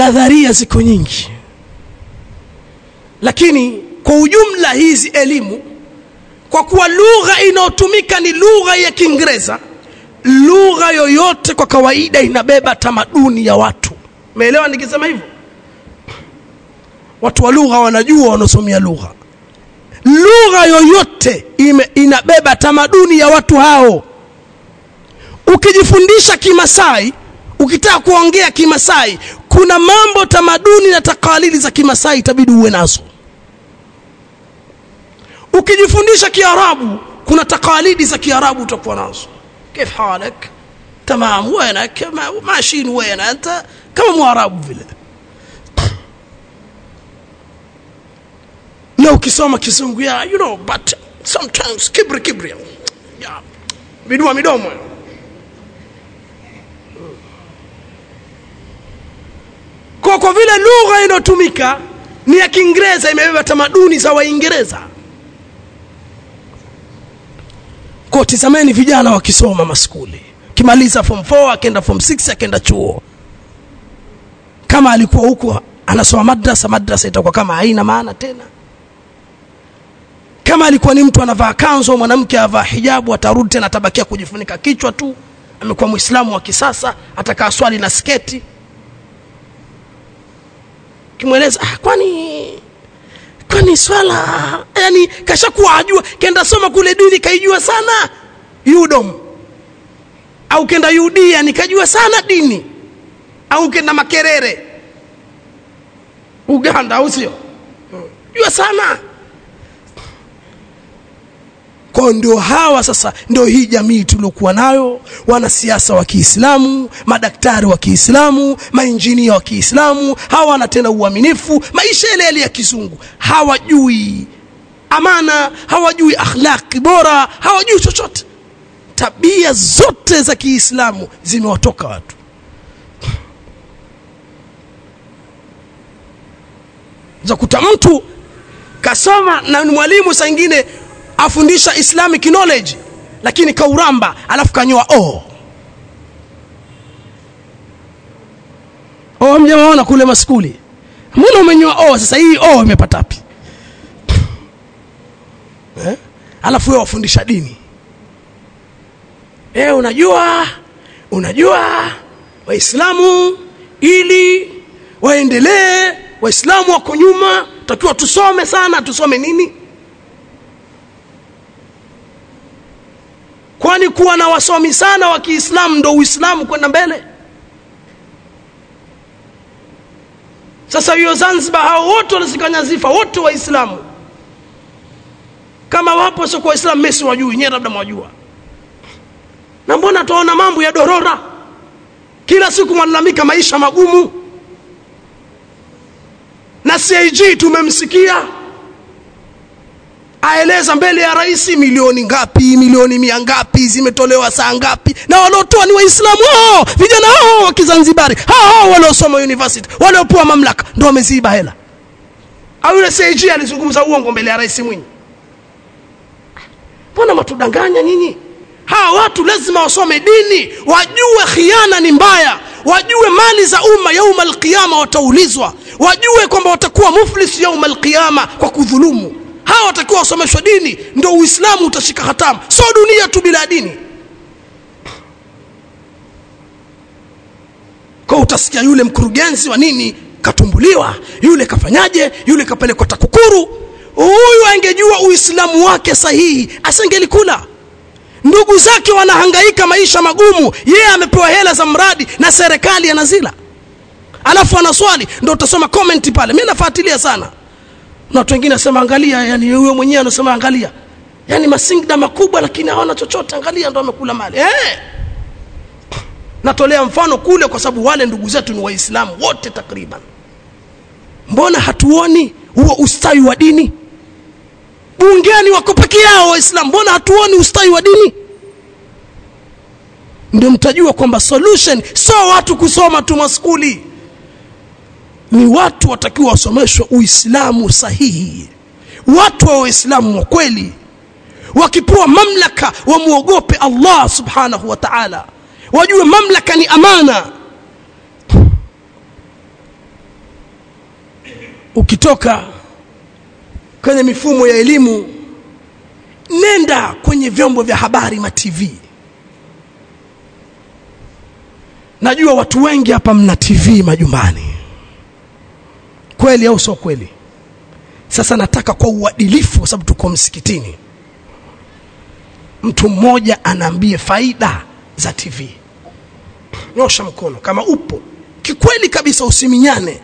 nadharia ziko nyingi lakini kwa ujumla hizi elimu kwa kuwa lugha inayotumika ni lugha ya kiingereza lugha yoyote kwa kawaida inabeba tamaduni ya watu umeelewa nikisema hivyo watu wa lugha wanajua wanaosomea lugha lugha yoyote ime, inabeba tamaduni ya watu hao ukijifundisha kimasai ukitaka kuongea kimasai kuna mambo tamaduni na takalili za kimasai itabidi uwe nazo ukijifundisha kiarabu kuna takalidi za kiarabu utakuwa nazo كيف حالك تمام وينك ماشيين وين انت كما mwarabu vile na ukisoma kizungu ya you know but sometimes kibri kibri ya midua midomo kwa kwa vile lugha inayotumika ni ya kiingereza imebeba tamaduni za waingereza kwa tizameni vijana wakisoma maskuli kimaliza form 4 akenda form 6 akenda chuo kama alikuwa huko anasoma madrasa madrasa itakuwa kama haina maana tena kama alikuwa ni mtu anavaa kanzo mwanamke avaa hijabu atarudi tena atabakia kujifunika kichwa tu amekuwa muislamu wa kisasa atakaa swali na sketi kimweleza ah, kwani kwani swala yani kashakuwa ajua kenda soma kule dini kaijua sana yudom au kenda yudia nikajua sana dini au kenda makerere uganda au sio jua sana kwao ndio hawa sasa ndio hii jamii tuliokuwa nayo wanasiasa wa kiislamu madaktari wa kiislamu mainjinia wa kiislamu hawana tena uaminifu maisha yale yale ya kizungu hawajui amana hawajui akhlaqi bora hawajui chochote tabia zote za kiislamu zimewatoka watu za kuta mtu kasoma na ni mwalimu saa ingine afundisha islamic knowledge lakini kauramba alafu kanyoa oh. oh mjawaona kule maskuli mbona umenyoa oh sasa hii oh imepata wapi eh? alafu wewe wafundisha dini eh unajua unajua waislamu ili waendelee waislamu wako nyuma takiwa tusome sana tusome nini kwani kuwa na wasomi sana wa kiislamu ndo uislamu kwenda mbele sasa hiyo zanzibar hao wote wanazikanya zifa wote waislamu kama wapo sio kwa waislamu mesi wajui nyewe labda mwajua na mbona tuona mambo ya dorora kila siku mwalalamika maisha magumu na cig tumemsikia aeleza mbele ya rais milioni ngapi milioni mia ngapi zimetolewa saa ngapi na waliotoa ni waislamu hao vijana hao wa kizanzibari hao hao waliosoma university waliopewa mamlaka ndo wameziiba hela au yule cig alizungumza uongo mbele ya rais mwinyi mbona matudanganya nyinyi hawa watu lazima wasome dini wajue khiana ni mbaya wajue mali za umma yauma alqiyama wataulizwa wajue kwamba watakuwa muflis yauma alqiyama kwa kudhulumu hawa watakiwa wasomeshwa dini ndo uislamu utashika hatamu so dunia tu bila dini kwa utasikia yule mkurugenzi wa nini katumbuliwa yule kafanyaje yule kapelekwa takukuru huyu angejua uislamu wake sahihi asingelikula ndugu zake wanahangaika maisha magumu yeye amepewa hela za mradi na serikali anazila alafu ana swali ndo utasoma comment pale mi nafuatilia sana na watu wengine nasema angalia yani huyo mwenyewe anasema angalia yani masingda makubwa lakini hawana chochote angalia ndo amekula mali eh natolea mfano kule kwa sababu wale ndugu zetu ni waislamu wote takriban mbona hatuoni huo ustawi wa dini bungeni wako peke yao waislamu mbona hatuoni ustawi wa dini ndio mtajua kwamba solution sio watu kusoma tu maskuli ni watu watakiwa wasomeshwe uislamu sahihi watu wa waislamu wa kweli wakipewa mamlaka wamwogope allah subhanahu wa taala wajue mamlaka ni amana ukitoka kwenye mifumo ya elimu nenda kwenye vyombo vya habari ma TV najua watu wengi hapa mna TV majumbani kweli au sio kweli sasa nataka kwa uadilifu kwa sababu tuko msikitini mtu mmoja anaambie faida za TV nyosha mkono kama upo kikweli kabisa usiminyane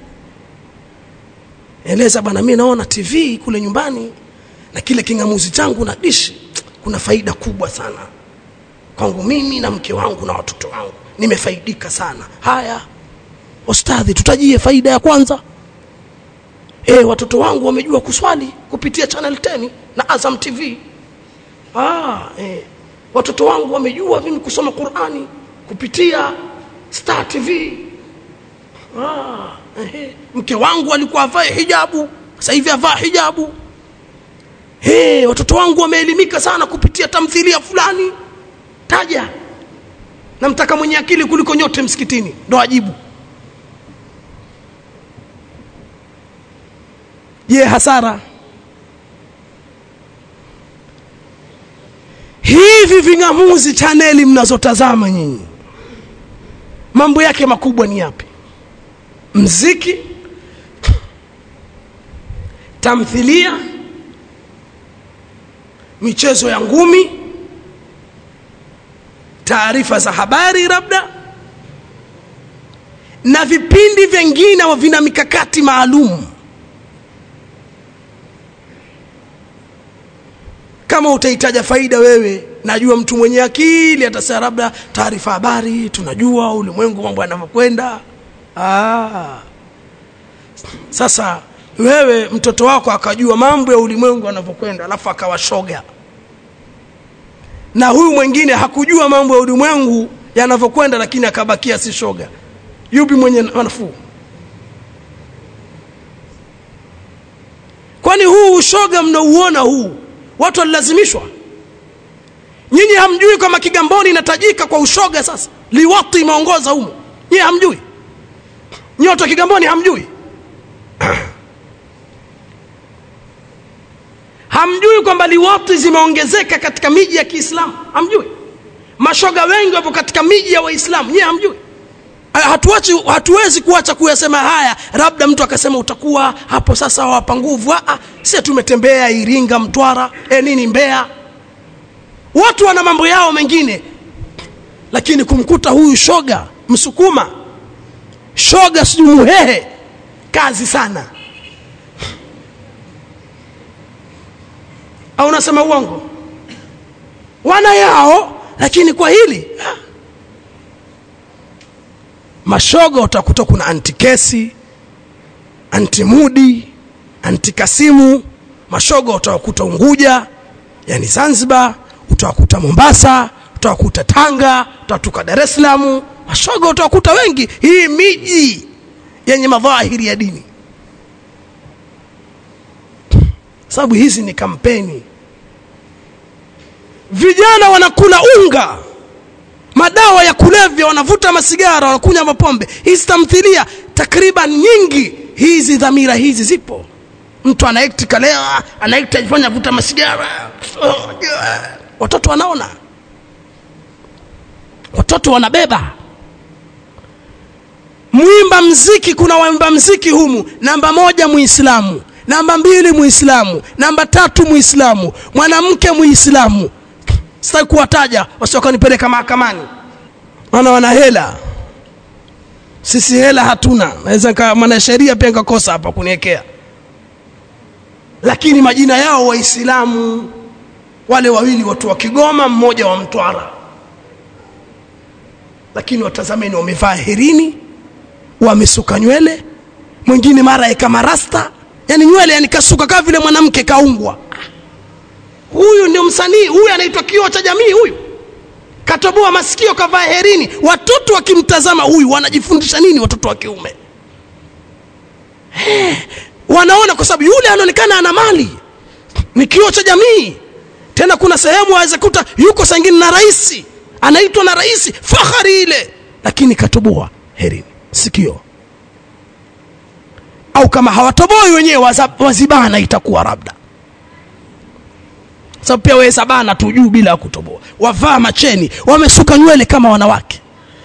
eleza bwana mimi naona TV kule nyumbani na kile kingamuzi changu na dishi kuna faida kubwa sana kwangu mimi na mke wangu na watoto wangu nimefaidika sana haya ustadhi tutajie faida ya kwanza e, watoto wangu wamejua kuswali kupitia channel 10 na Azam TV ah, e, watoto wangu wamejua mimi kusoma Qurani kupitia Star TV ah, ehe. mke wangu alikuwa avae hijabu sasa hivi avaa hijabu hey, watoto wangu wameelimika sana kupitia tamthilia fulani taja namtaka mwenye akili kuliko nyote msikitini ndo ajibu je hasara hivi ving'amuzi chaneli mnazotazama nyinyi mambo yake makubwa ni yapi mziki tamthilia michezo ya ngumi taarifa za habari labda na vipindi vingine vina mikakati maalum kama utahitaja faida wewe najua mtu mwenye akili atasema labda taarifa habari tunajua ulimwengu mambo yanavyokwenda ah. sasa wewe mtoto wako akajua mambo ya ulimwengu yanavyokwenda alafu akawashoga na huyu mwingine hakujua mambo ya ulimwengu yanavyokwenda lakini akabakia si shoga yupi mwenye nafuu kwani huu ushoga mnauona huu watu walilazimishwa nyinyi hamjui kama kigamboni inatajika kwa ushoga sasa liwatu imeongoza humo nyinyi hamjui nyinyi watu wa kigamboni hamjui hamjui kwamba liwati zimeongezeka katika miji ya kiislamu hamjui mashoga wengi wapo katika miji ya waislamu nyie hamjui hatuachi hatuwezi kuacha kuyasema haya labda mtu akasema utakuwa hapo sasa wapa nguvu si tumetembea iringa mtwara e nini mbea watu wana mambo yao mengine lakini kumkuta huyu shoga msukuma shoga sijui muhehe kazi sana au unasema uongo wana yao lakini kwa hili ha. mashoga utakuta kuna antikesi antimudi antikasimu mashoga utawakuta unguja yani zanzibar utawakuta mombasa utawakuta tanga utawakuta dar es salaam mashoga utawakuta wengi hii miji yenye madhahiri ya dini sababu hizi ni kampeni vijana wanakula unga madawa ya kulevya wanavuta masigara wanakunywa mapombe hizi tamthilia takriban nyingi hizi dhamira hizi zipo mtu anaekti kalewa anaekti ajifanya vuta masigara watoto wanaona watoto wanabeba mwimba mziki kuna waimba mziki humu namba moja muislamu namba mbili muislamu namba tatu muislamu mwanamke muislamu sitaki kuwataja wasiokanipeleka mahakamani maana wana hela sisi hela hatuna naweza mwanasheria pia nikakosa hapa kuniwekea lakini majina yao waislamu wale wawili watu wa kigoma mmoja wa mtwara lakini watazameni wamevaa herini wamesuka nywele mwingine mara kama rasta yani nywele yani kasuka kama vile mwanamke kaungwa huyu ndio msanii huyu anaitwa kioo cha jamii huyu katoboa masikio kavaa herini watoto wakimtazama huyu wanajifundisha nini watoto wa kiume hey, wanaona kwa sababu yule anaonekana ana mali ni kioo cha jamii tena kuna sehemu aweza kuta yuko sangine na rais anaitwa na rais fahari ile lakini katoboa herini sikio au au kama hawatoboi wenyewe waza- wazibana itakuwa labda sababu pia wewe sabana tu juu bila ya kutoboa wavaa macheni wamesuka nywele kama wanawake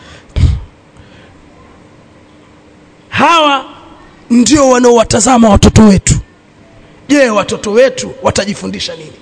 hawa ndio wanaowatazama watoto wetu je watoto wetu watajifundisha nini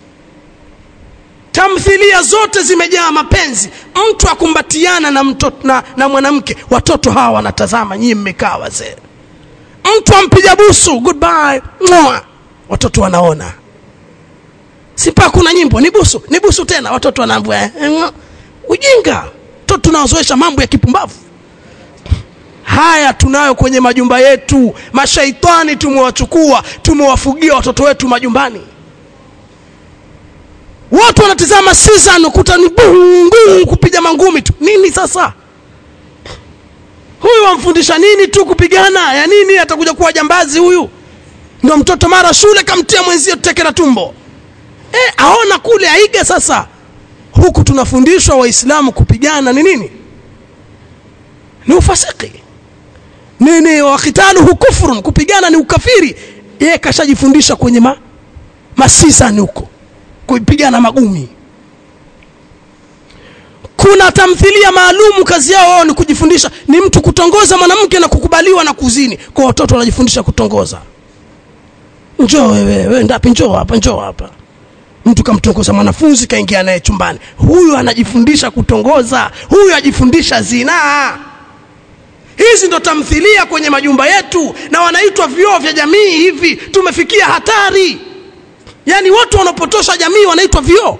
tamthilia zote zimejaa mapenzi mtu akumbatiana na, mtoto, na, na mwanamke watoto hawa wanatazama nyinyi mmekaa wazee mtu ampiga busu goodbye Mwah. watoto wanaona sipa kuna nyimbo ni busu ni busu tena watoto wanaambia eh, eh, mwah. ujinga toto tunawazoesha mambo ya kipumbavu haya tunayo kwenye majumba yetu mashaitani tumewachukua tumewafugia watoto wetu majumbani watu wanatizama season ukuta ni bungu kupiga mangumi tu nini sasa huyu wamfundisha nini tu kupigana ya nini atakuja kuwa jambazi huyu ndo mtoto mara shule kamtia mwenzio teke la tumbo e, aona kule aiga sasa huku tunafundishwa waislamu kupigana ni nini ni ufasiki nini wakitaluhu kufrun kupigana ni ukafiri yeye kashajifundisha kwenye ma, masisani huko kupigana magumi kuna tamthilia maalumu kazi yao wao ni kujifundisha ni mtu kutongoza mwanamke na kukubaliwa na kuzini kwa watoto wanajifundisha kutongoza njoo wewe wewe ndapi njoo hapa njoo hapa mtu kamtongoza mwanafunzi kaingia naye chumbani huyu anajifundisha kutongoza huyu ajifundisha zinaa hizi ndo tamthilia kwenye majumba yetu na wanaitwa vioo vya jamii hivi tumefikia hatari yaani watu wanaopotosha jamii wanaitwa vioo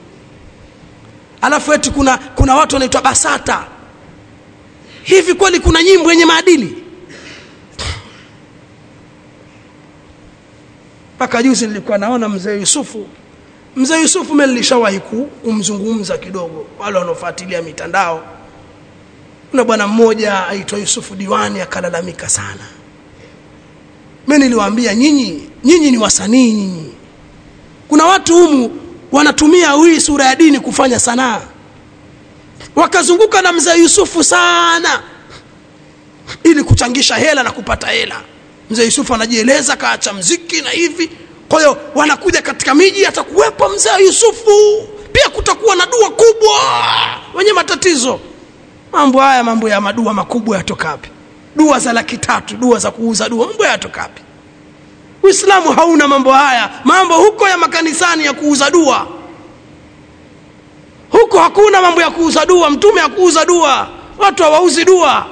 alafu eti kuna kuna watu wanaitwa basata hivi kweli kuna nyimbo yenye maadili mpaka juzi nilikuwa naona mzee yusufu mzee yusufu mimi nilishawahi ku- kumzungumza kidogo wale wanaofuatilia mitandao kuna bwana mmoja aitwa yusufu diwani akalalamika sana mi niliwaambia nyinyi nyinyi ni wasanii nyinyi kuna watu humu wanatumia hii sura ya dini kufanya sanaa wakazunguka na mzee yusufu sana ili kuchangisha hela na kupata hela mzee yusufu anajieleza kaacha mziki na hivi kwa hiyo wanakuja katika miji atakuwepo mzee yusufu pia kutakuwa na dua kubwa wenye matatizo mambo haya mambo ya madua makubwa yatoka wapi dua za laki tatu dua za kuuza dua mambo yatoka wapi uislamu hauna mambo haya mambo huko ya makanisani ya kuuza dua huko hakuna mambo ya kuuza dua mtume ya kuuza dua watu hawauzi dua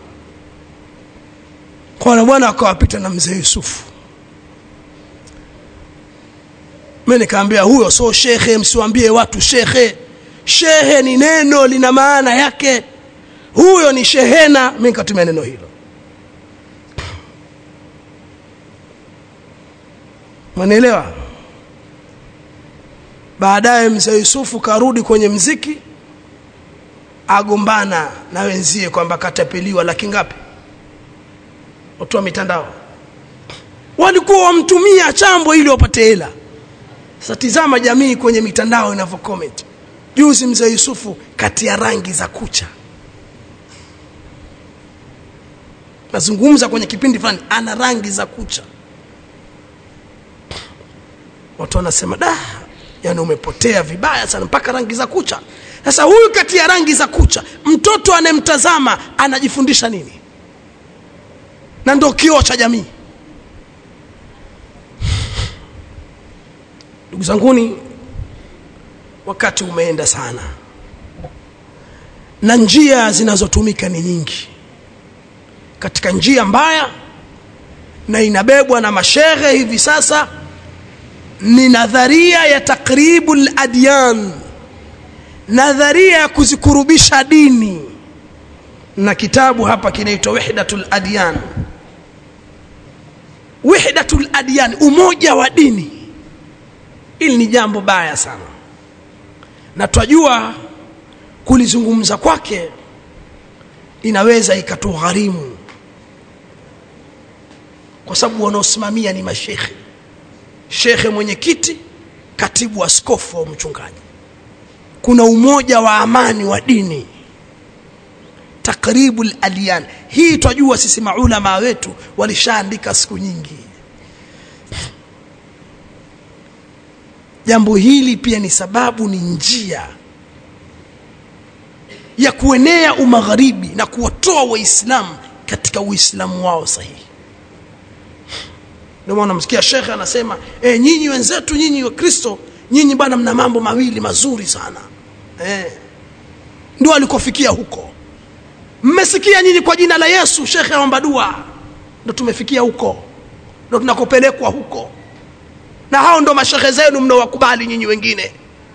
kwana bwana akawapita na mzee yusufu mi nikaambia huyo so shekhe msiwambie watu shekhe shehe ni neno lina maana yake huyo ni shehena mi nikatumia neno hilo mwanaelewa baadaye mzee yusufu karudi kwenye mziki agombana na wenzie kwamba katapeliwa laki ngapi watu wa mitandao walikuwa wamtumia chambo ili wapate hela sasa tizama jamii kwenye mitandao inavyo comment juzi mzee yusufu kati ya rangi za kucha nazungumza kwenye kipindi fulani ana rangi za kucha watu wanasema da yani umepotea vibaya sana mpaka rangi za kucha sasa huyu kati ya rangi za kucha mtoto anayemtazama anajifundisha nini na ndo kioo cha jamii ndugu zanguni wakati umeenda sana na njia zinazotumika ni nyingi katika njia mbaya na inabebwa na mashehe hivi sasa ni nadharia ya takribu ladyan nadharia ya kuzikurubisha dini na kitabu hapa kinaitwa wihdatu ladyan wihdatu ladyan umoja wa dini hili ni jambo baya sana na twajua kulizungumza kwake inaweza ikatugharimu kwa sababu wanaosimamia ni mashekhe shekhe mwenyekiti katibu askofu wa mchungaji kuna umoja wa amani wa dini takribu ladyan hii twajua sisi maulama wetu walishaandika siku nyingi jambo hili pia ni sababu ni njia ya kuenea umagharibi na kuwatoa waislamu katika uislamu wao sahihi ndio maana msikia shekhe anasema e, nyinyi wenzetu nyinyi wakristo nyinyi bwana mna mambo mawili mazuri sana e, ndio alikofikia huko mmesikia nyinyi kwa jina la yesu shekhe aomba dua ndo tumefikia huko ndo tunakopelekwa huko na hao ndo mashehe zenu mnaowakubali nyinyi wengine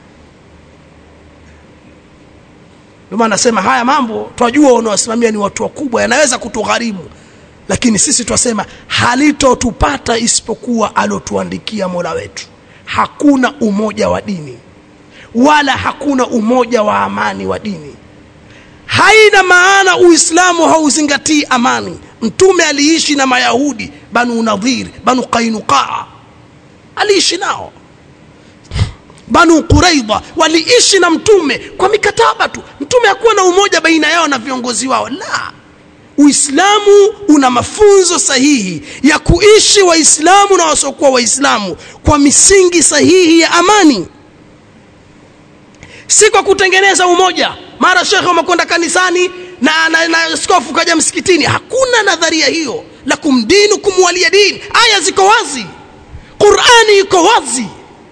ndio maana nasema haya mambo twajua unawasimamia ni watu wakubwa yanaweza kutugharimu lakini sisi twasema halitotupata isipokuwa alotuandikia mola wetu hakuna umoja wa dini wala hakuna umoja wa amani wa dini haina maana uislamu hauzingatii amani mtume aliishi na mayahudi banu nadhir banu qainuqaa aliishi nao banu quraidha waliishi na mtume kwa mikataba tu mtume hakuwa na umoja baina yao na viongozi wao la uislamu una mafunzo sahihi ya kuishi waislamu na wasiokuwa waislamu kwa misingi sahihi ya amani si kwa kutengeneza umoja mara shekhe wamekwenda kanisani na, na, na skofu kaja msikitini hakuna nadharia hiyo la kumdinu kumwalia dini aya ziko wazi qurani iko wazi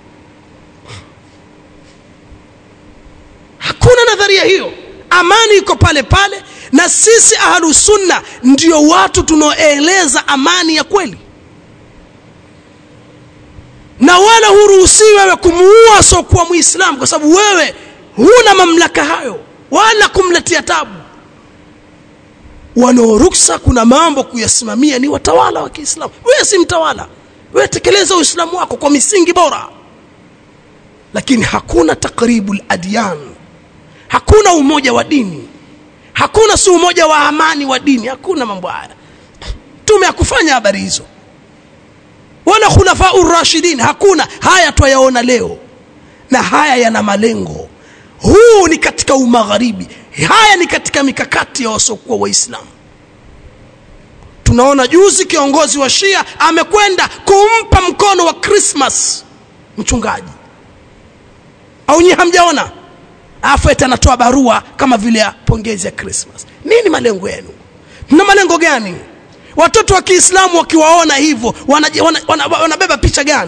hakuna nadharia hiyo amani iko pale pale na sisi ahlusunna ndio watu tunaoeleza amani ya kweli na wala huruhusiwi wewe kumuua asiokuwa mwislamu kwa sababu wewe huna mamlaka hayo wala kumletea tabu wanaoruksa kuna mambo kuyasimamia ni watawala wa kiislamu wewe si mtawala wewe tekeleza uislamu wako kwa misingi bora lakini hakuna takribu ladyan hakuna umoja wa dini hakuna si umoja wa amani wa dini hakuna mambo haya tume hakufanya habari hizo wala khulafau rashidin hakuna haya twayaona leo na haya yana malengo huu ni katika umagharibi haya ni katika mikakati ya wasiokuwa waislamu tunaona juzi kiongozi wa shia amekwenda kumpa mkono wa krismas mchungaji au nyi hamjaona alafu eti anatoa barua kama vile ya pongezi ya krismas nini malengo yenu mna malengo gani watoto wa kiislamu wakiwaona hivyo wanabeba wana, wana, wana, wana picha gani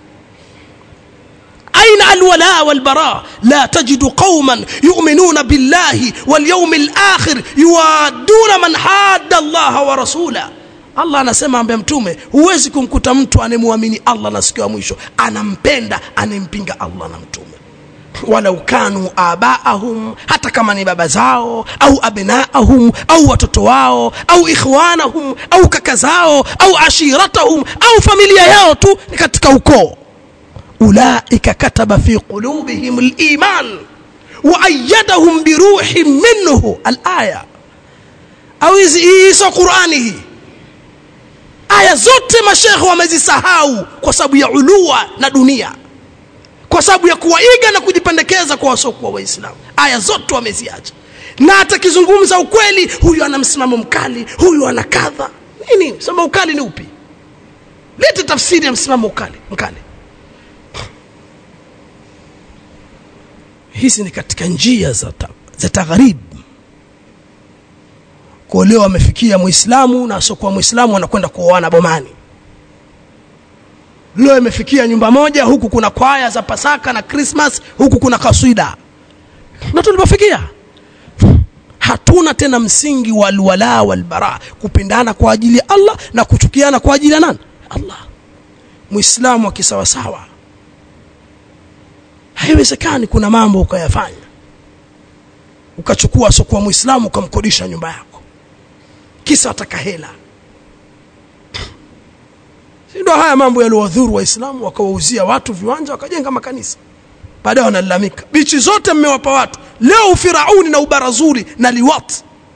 أين الولاء والبراء لا تجد قوما يؤمنون بالله واليوم الآخر يوادون من حاد الله ورسوله allah anasema ambia mtume huwezi kumkuta mtu anemwamini allah na siku ya mwisho anampenda anempinga allah na mtume walau kanu abaahum hata kama ni baba zao au abnaahum au watoto wao au ikhwanahum au kaka zao au ashiratahum au familia yao tu ni katika ukoo ulaika kataba fi qulubihim liman waayadahum biruhin minhu alaya au hizi hii sio qurani hii aya zote mashekhe wamezisahau kwa sababu ya ulua na dunia kwa sababu ya kuwaiga na kujipendekeza kwa wasiokuwa waislamu aya zote wameziacha na atakizungumza ukweli huyu ana msimamo mkali huyu ana kadha nini msimamo ukali ni upi lete tafsiri ya msimamo ukali mkali hizi ni katika njia za, ta, za tagharib kwa leo amefikia muislamu na asiokuwa muislamu anakwenda kuoana bomani leo imefikia nyumba moja huku kuna kwaya za pasaka na krismas huku kuna kaswida na tulipofikia hatuna tena msingi wa alwala walbara kupendana kwa ajili ya allah na kuchukiana kwa ajili ya nani allah muislamu akisawasawa haiwezekani kuna mambo ukayafanya ukachukua asiokuwa muislamu ukamkodisha nyumba yako kisa wataka hela ndio haya mambo yaliwadhuru waislamu wakawauzia watu viwanja wakajenga makanisa baadaye wanalalamika bichi zote mmewapa watu leo ufirauni na ubarazuri na liwat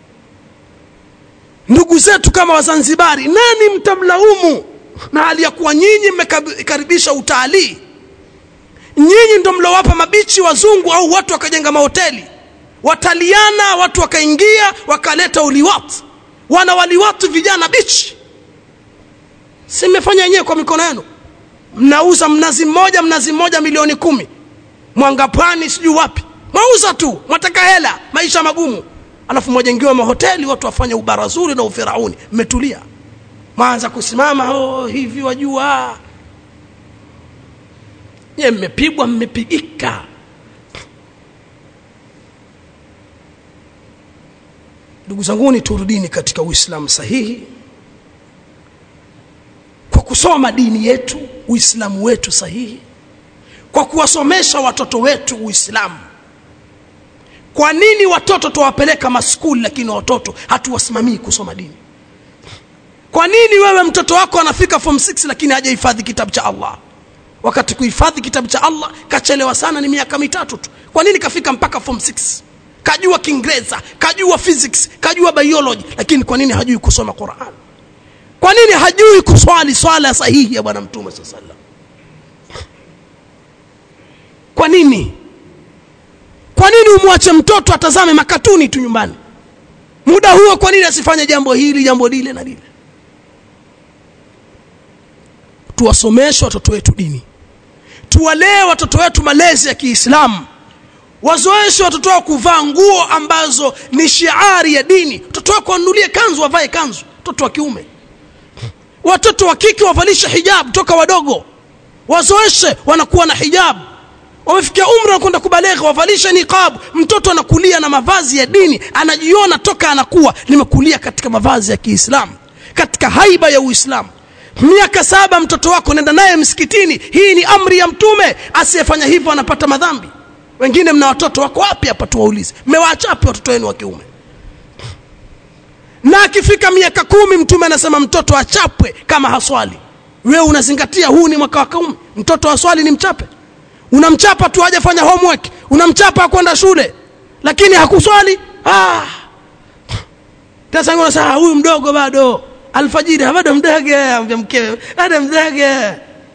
ndugu zetu kama wazanzibari nani mtamlaumu na hali ya kuwa nyinyi mmekaribisha utalii nyinyi ndo mlowapa mabichi wazungu au watu wakajenga mahoteli wataliana watu wakaingia wakaleta uliwat wana waliwatu vijana bichi si mmefanya wenyewe kwa mikono yenu mnauza mnazi mmoja mnazi mmoja milioni kumi mwangapwani sijui wapi mwauza tu mwataka hela maisha magumu alafu mwajengiwa mahoteli watu wafanye ubarazuri na ufirauni mmetulia mwanza kusimama oh, hivi wajua nye mmepigwa mmepigika ndugu zanguni turudini katika uislamu sahihi kwa kusoma dini yetu uislamu wetu sahihi kwa kuwasomesha watoto wetu uislamu kwa nini watoto tuwapeleka maskuli lakini watoto hatuwasimamii kusoma dini kwa nini wewe mtoto wako anafika form 6 lakini hajahifadhi kitabu cha allah wakati kuhifadhi kitabu cha allah kachelewa sana ni miaka mitatu tu kwa nini kafika mpaka form 6 kajua kiingereza kajua physics kajua biology lakini kwa nini hajui kusoma quran kwa nini hajui kuswali swala sahihi ya bwana mtume saa salam kwa nini kwa nini umwache mtoto atazame makatuni tu nyumbani muda huo kwa nini asifanye jambo hili jambo lile na lile tuwasomeshe watoto wetu dini tuwalee watoto wetu malezi ya kiislamu wazoeshe watoto wao kuvaa nguo ambazo ni shiari ya dini mtoto wako wanunulie kanzu wavae kanzu mtoto wa kiume watoto wa kike wavalishe hijab toka wadogo wazoeshe wanakuwa na hijabu wamefikia umri wanakwenda kubalegha wavalishe niqabu mtoto anakulia na mavazi ya dini anajiona toka anakuwa nimekulia katika mavazi ya kiislamu katika haiba ya uislamu miaka saba mtoto wako nenda naye msikitini hii ni amri ya mtume asiyefanya hivyo anapata madhambi wengine mna watoto wako wapi hapa tuwaulize mmewaachapi watoto wenu wa kiume na akifika miaka kumi mtume anasema mtoto achapwe kama haswali wewe unazingatia huu ni mwaka wa kiume mtoto aswali ni mchape unamchapa tu hajafanya homework unamchapa kwenda shule lakini hakuswali ah. sasa unasema huyu mdogo bado alfajiri bado mdage ambia mkewe bado mdage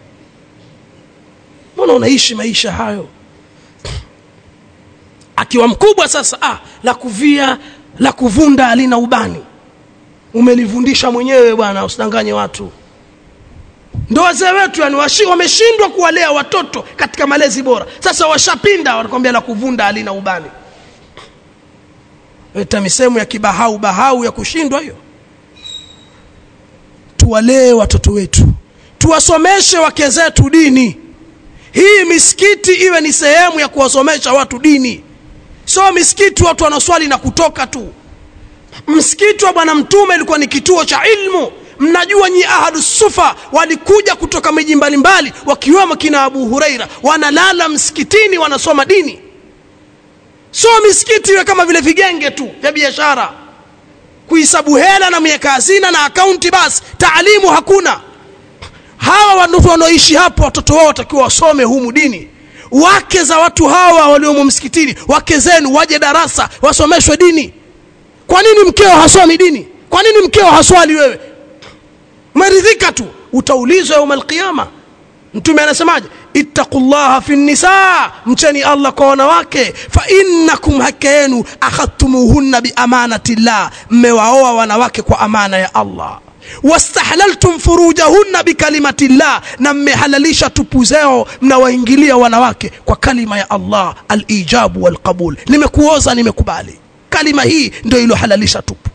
mbona unaishi maisha hayo akiwa mkubwa sasa ah, la kuvia la kuvunda alina ubani umelivundisha mwenyewe bwana usidanganye watu ndo wazee wetu yani wameshindwa kuwalea watoto katika malezi bora sasa washapinda wanakwambia la kuvunda alina ubani eta misemo ya kibahau bahau ya kushindwa hiyo tuwalee watoto wetu tuwasomeshe wake zetu dini hii misikiti iwe ni sehemu ya kuwasomesha watu dini sio misikiti watu wanaswali na kutoka tu msikiti wa bwana mtume ilikuwa ni kituo cha ilmu mnajua nyi ahadu sufa walikuja kutoka miji mbalimbali wakiwemo kina abu hureira wanalala msikitini wanasoma dini sio misikiti iwe kama vile vigenge tu vya biashara kuhisabu hela na mieka hazina na akaunti basi taalimu hakuna hawa watu wanaoishi hapo watoto wao watakiwa wasome humu dini wake za watu hawa waliomo msikitini wake zenu waje darasa wasomeshwe dini kwa nini mkeo hasomi dini kwa nini mkeo haswali wewe umeridhika tu utaulizwa yauma alqiyama mtume anasemaje ittaqullaha fi nisa mcheni allah kwa wanawake fa innakum haka yenu akhadtumuhunna biamanati llah mmewaoa wanawake kwa amana ya allah wastahlaltum furujahunna bikalimati llah na mmehalalisha tupu zao mnawaingilia wanawake kwa kalima ya allah alijabu walqabul nimekuoza nimekubali kalima hii ndio iliyohalalisha tupu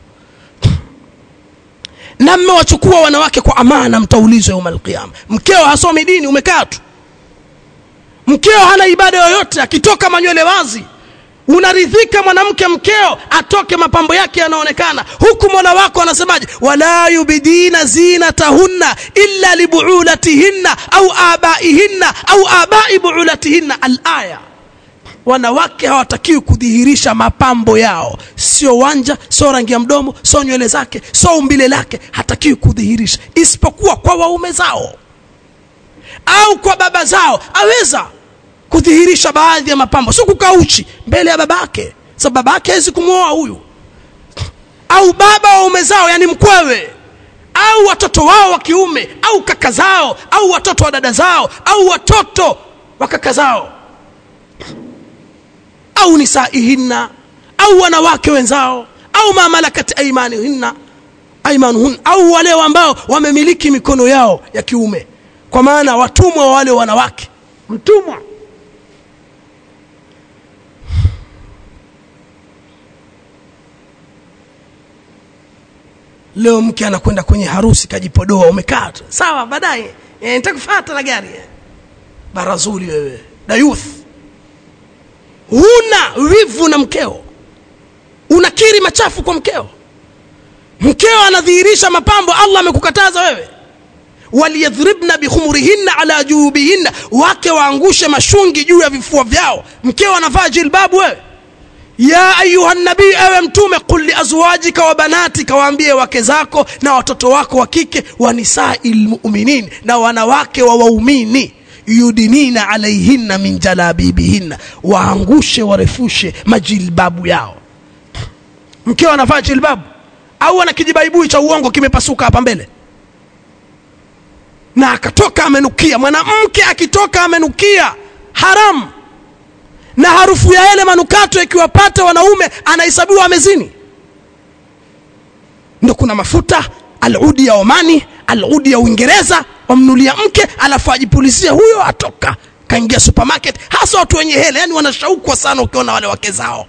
na mmewachukua wanawake kwa amana mtaulizwa yauma alqiyama mkeo hasomi dini umekaa tu mkeo hana ibada yoyote akitoka manywele wazi unaridhika mwanamke mkeo atoke mapambo yake yanaonekana huku mola wako anasemaje wala yubidina zinatahunna illa libuulatihinna au abaihinna au abai buulatihinna alaya wanawake hawatakiwi kudhihirisha mapambo yao sio wanja sio rangi ya mdomo sio nywele zake sio umbile lake hatakiwi kudhihirisha isipokuwa kwa waume zao au kwa baba zao aweza kudhihirisha baadhi ya mapambo sio kukaa uchi mbele ya babake sababu babake hawezi kumwoa huyu au baba waume zao yani mkwewe au watoto wao wa kiume au kaka zao au watoto wa dada zao au watoto wa kaka zao au nisaihinna au wanawake wenzao au ma malakat aymanihinna aymanuhun au wale ambao wamemiliki mikono yao ya kiume kwa maana watumwa wa wale wanawake mtumwa leo mke anakwenda kwenye harusi kajipodoa umekaa tu sawa baadaye e, nitakufuata na gari barazuli wewe dayuth huna wivu na mkeo unakiri machafu kwa mkeo mkeo anadhihirisha mapambo allah amekukataza wewe waliyadhribna bikhumurihinna ala juubihinna wake waangushe mashungi juu ya vifua vyao mkeo anavaa jilbabu wewe ya ayuha nabii ewe mtume qul liazwajika wa banatika waambie wake zako na watoto wako wa kike wa nisai lmuminin na wanawake wa waumini yudinina alaihinna min jalabibihinna waangushe warefushe majilbabu yao mkeo anavaa jilbabu au ana kijibaibui cha uongo kimepasuka hapa mbele na akatoka amenukia mwanamke akitoka amenukia haramu na harufu ya yale manukato ikiwapata wanaume anahesabiwa amezini ndo kuna mafuta aludi ya omani aludi ya uingereza wamnulia mke alafu ajipulizia huyo atoka kaingia supermarket hasa watu wenye hela yani wanashaukwa sana ukiona wale wake zao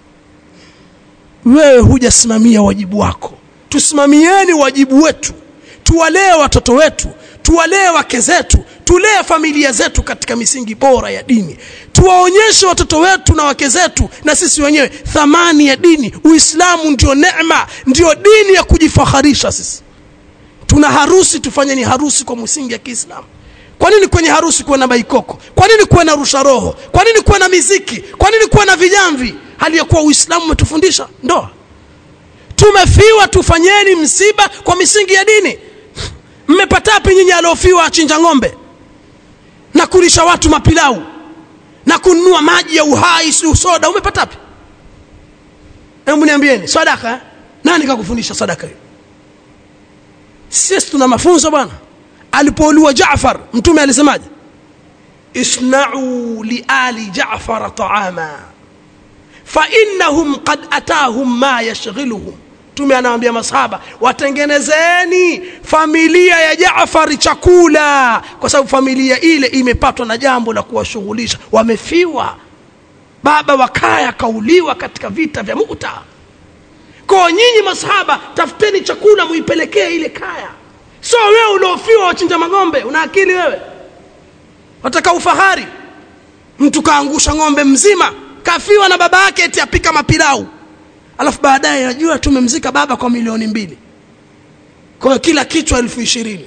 wewe hujasimamia wajibu wako tusimamieni wajibu wetu tuwalee watoto wetu tuwalee wake zetu tulee familia zetu katika misingi bora ya dini tuwaonyeshe watoto wetu na wake zetu na sisi wenyewe thamani ya dini uislamu ndio neema ndio dini ya kujifaharisha sisi tuna harusi tufanye ni harusi kwa misingi ya kiislamu kwa nini kwenye harusi kuwe na baikoko kwa nini kuwe na rusha roho kwa nini kuwe na miziki kwa nini kuwe na vijamvi hali ya kuwa uislamu umetufundisha ndoa tumefiwa tufanyeni msiba kwa misingi ya dini mmepatapi nyinyi aliofiwa achinja ng'ombe na kulisha watu mapilau na kununua maji ya uhai si soda umepatapi hebu niambieni sadaka eh? nani kakufundisha sadaka hiyo sisi tuna mafunzo bwana alipouliwa Jaafar mtume alisemaje isna'u li ali Jaafar ta'ama fa innahum qad atahum ma yashghiluhum mtume anawaambia masahaba watengenezeni familia ya Jaafar chakula kwa sababu familia ile imepatwa na jambo la kuwashughulisha wamefiwa baba wa kaya kauliwa katika vita vya Mu'ta kwa nyinyi masahaba tafuteni chakula muipelekee ile kaya so wewe uliofiwa wachinja magombe una akili wewe wataka ufahari mtu kaangusha ng'ombe mzima kafiwa na baba yake eti apika mapilau alafu baadaye najua tumemzika baba kwa milioni mbili kwa hiyo kila kichwa elfu ishirini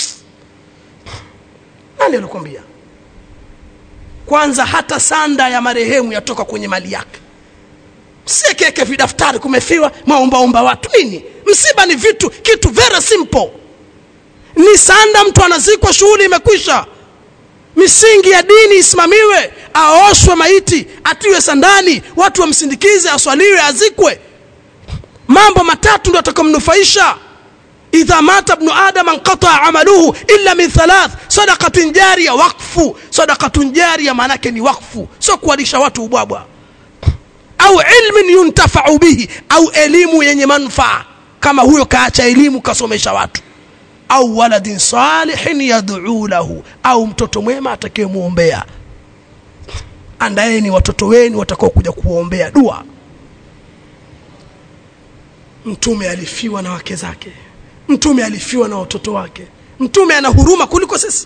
nani alikwambia kwanza hata sanda ya marehemu yatoka kwenye mali yake msiekeke vidaftari kumefiwa maombaomba watu nini msiba ni vitu kitu very simple ni sanda mtu anazikwa shughuli imekwisha misingi ya dini isimamiwe aoshwe maiti atiwe sandani watu wamsindikize aswaliwe azikwe mambo matatu ndio atakomnufaisha idha mata ibnu adam anqataa amaluhu illa min thalath sadaqatin jariya wakfu sadaqatun jariya maanake ni wakfu sio kuwalisha watu ubwabwa au ilmin yuntafau bihi au elimu yenye manufaa kama huyo kaacha elimu kasomesha watu au waladin salihin yad'u lahu au mtoto mwema atakayemwombea andaeni watoto wenu watakao kuja kuombea dua mtume alifiwa na wake zake mtume alifiwa na watoto wake mtume ana huruma kuliko sisi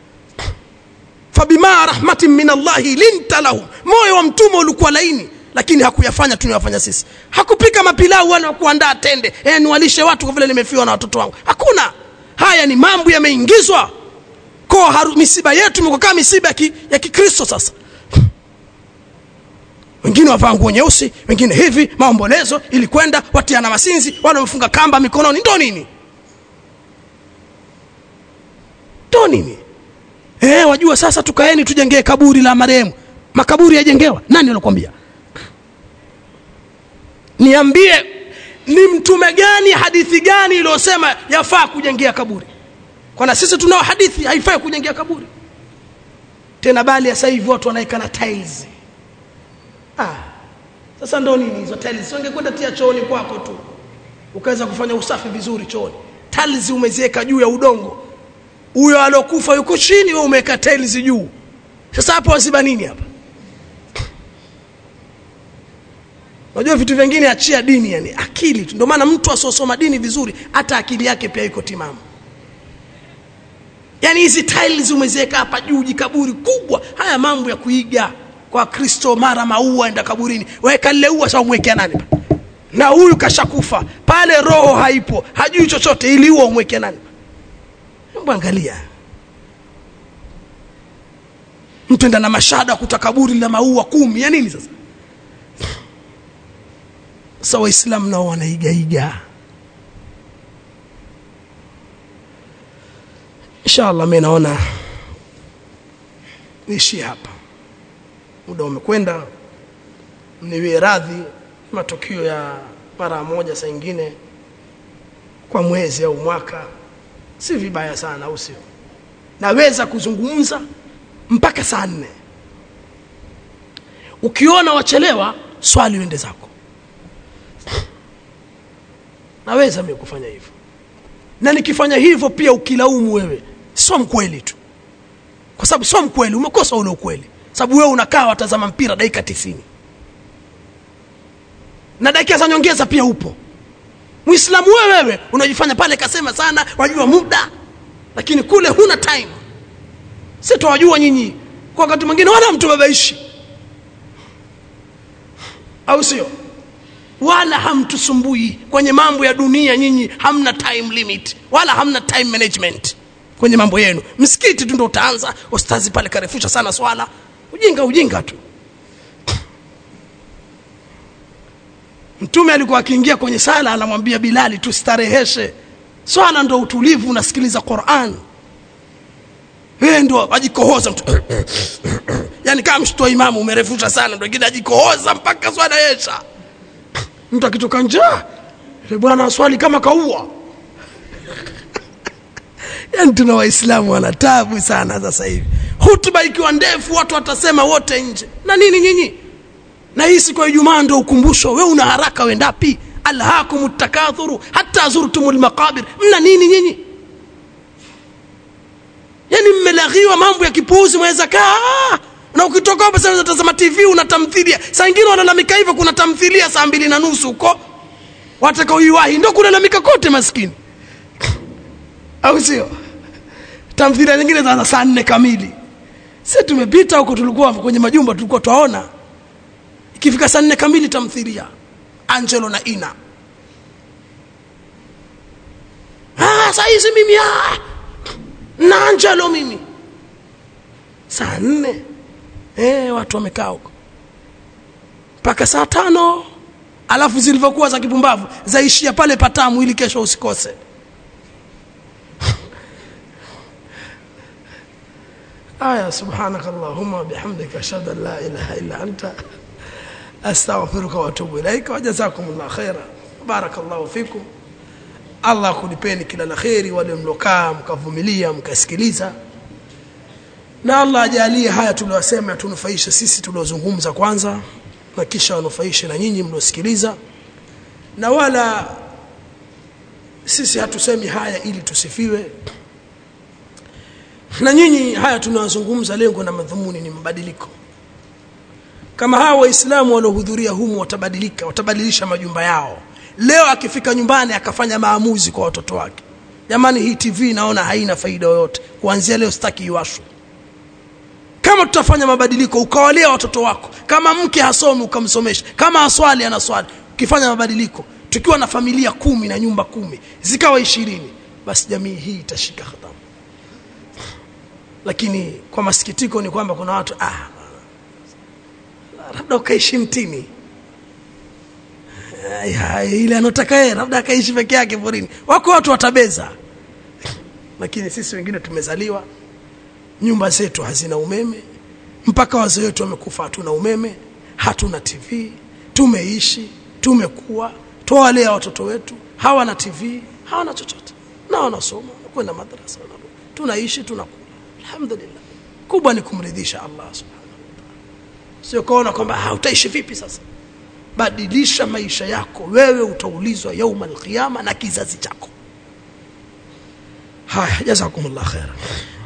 fabima rahmatin min allahi linta lahum moyo wa mtume ulikuwa laini lakini hakuyafanya tunayofanya sisi hakupika mapilau wala kuandaa tende eh niwalishe watu kwa vile nimefiwa na watoto wangu hakuna haya ni mambo yameingizwa kwa haru, misiba yetu imekuwa misiba ya kikristo sasa wengine wavaa nguo nyeusi wengine hivi maombolezo ili kwenda watiana masinzi wale wamefunga kamba mikononi ndo nini ndo nini eh wajua sasa tukaeni tujengee kaburi la marehemu makaburi yajengewa nani alokuambia niambie ni mtume gani hadithi gani iliyosema yafaa kujengea kaburi kwana sisi tunao hadithi haifai kujengea kaburi tena bali sasa hivi watu wanaika na tiles ah sasa ndo nini hizo tiles ungekwenda tia chooni kwako tu ukaweza kufanya usafi vizuri chooni tiles umeziweka juu ya udongo huyo alokufa yuko chini wewe umeweka tiles juu sasa hapo waziba nini hapa unajua vitu vingine achia dini yani akili tu ndio maana mtu asiosoma dini vizuri hata akili yake pia iko timamu yani hizi tiles umeziweka hapa juu jikaburi kubwa haya mambo ya kuiga kwa kristo mara maua enda kaburini weka lile ua sasa umwekea nani na huyu kashakufa pale roho haipo hajui chochote ili ua umwekea nani hebu angalia mtu enda na mashada kuta kaburi la maua kumi ya nini sasa sasa waislamu nao wanaigaiga inshallah mi naona niishie hapa muda umekwenda mniwie radhi matukio ya mara moja saa ingine kwa mwezi au mwaka si vibaya sana au sio naweza kuzungumza mpaka saa nne ukiona wachelewa swali uende zako naweza mimi kufanya hivyo na nikifanya hivyo pia ukilaumu wewe sio mkweli tu kwa sababu sio mkweli umekosa ule ukweli sababu wewe unakaa watazama mpira dakika tisini na dakika za nyongeza pia upo muislamu wewe wewe unajifanya pale kasema sana wajua muda lakini kule huna time si twawajua nyinyi kwa wakati mwingine wala mtu babaishi au sio wala hamtusumbui kwenye mambo ya dunia nyinyi hamna time limit wala hamna time management kwenye mambo yenu msikiti tu ndo utaanza ustazi pale karefusha sana swala ujinga ujinga tu mtume alikuwa akiingia kwenye sala anamwambia bilali tustareheshe swala ndo utulivu unasikiliza quran wewe ndo ajikohoza mtu yani kama mshtua imamu umerefusha sana ndo ingine ajikohoza mpaka swala yesha mtu akitoka njaa bwana swali kama kaua yani tuna waislamu wana tabu sana sasa hivi hutuba ikiwa ndefu watu watasema wote nje na nini nyinyi na hii siku ya ijumaa ndo ukumbusho we una haraka wendapi alhakum takathuru hata zurtum lmaqabir mna nini nyinyi yani mmelaghiwa mambo ya kipuuzi mwaweza kaa na ukitoka hapo sasa unatazama tv una tamthilia saa ingine walalamika hivyo kuna tamthilia saa mbili na nusu huko watakaoiwahi ndo kulalamika kote maskini au sio tamthilia nyingine za saa nne kamili si tumepita huko tulikuwa kwenye majumba tulikuwa twaona ikifika saa nne kamili tamthilia angelo na ina ah, saa hizi mimi ah, na angelo mimi saa nne eh, watu wamekaa huko mpaka saa tano alafu zilivyokuwa za kipumbavu zaishia pale patamu ili kesho usikose aya subhanaka allahumma bihamdika ashhadu an la ilaha illa anta astaghfiruka wa atubu ilaika wa jazakumullah khaira barakallahu fikum allah kulipeni kila la kheri wale mlokaa mkavumilia mkasikiliza na allah ajalie haya tuliyosema tunufaishe sisi tuliozungumza kwanza na kisha wanufaishe na nyinyi mliosikiliza na wala sisi hatusemi haya ili tusifiwe na nyinyi haya tunayozungumza lengo na madhumuni ni mabadiliko kama hawa waislamu waliohudhuria humu watabadilika watabadilisha majumba yao leo akifika nyumbani akafanya maamuzi kwa watoto wake jamani hii tv naona haina faida yoyote kuanzia leo sitaki iwashwe kama tutafanya mabadiliko ukawalea watoto wako kama mke hasomi ukamsomesha kama aswali anaswali ukifanya mabadiliko tukiwa na familia kumi na nyumba kumi zikawa ishirini basi jamii hii itashika hatamu lakini kwa masikitiko ni kwamba kuna watu ah, labda ukaishi mtini ile anotaka yeye labda akaishi peke yake porini wako watu watabeza lakini sisi wengine tumezaliwa nyumba zetu hazina umeme mpaka wazee wetu wamekufa hatuna umeme hatuna tv tumeishi tumekuwa twawalea watoto wetu hawana tv hawana chochote na wanasoma kwenda madrasa wanarudi tunaishi tunakula alhamdulillah kubwa ni kumridhisha allah subhanahu wataala sio kaona kwamba utaishi vipi sasa badilisha maisha yako wewe utaulizwa yauma alqiyama na kizazi chako haya jazakumullah khaira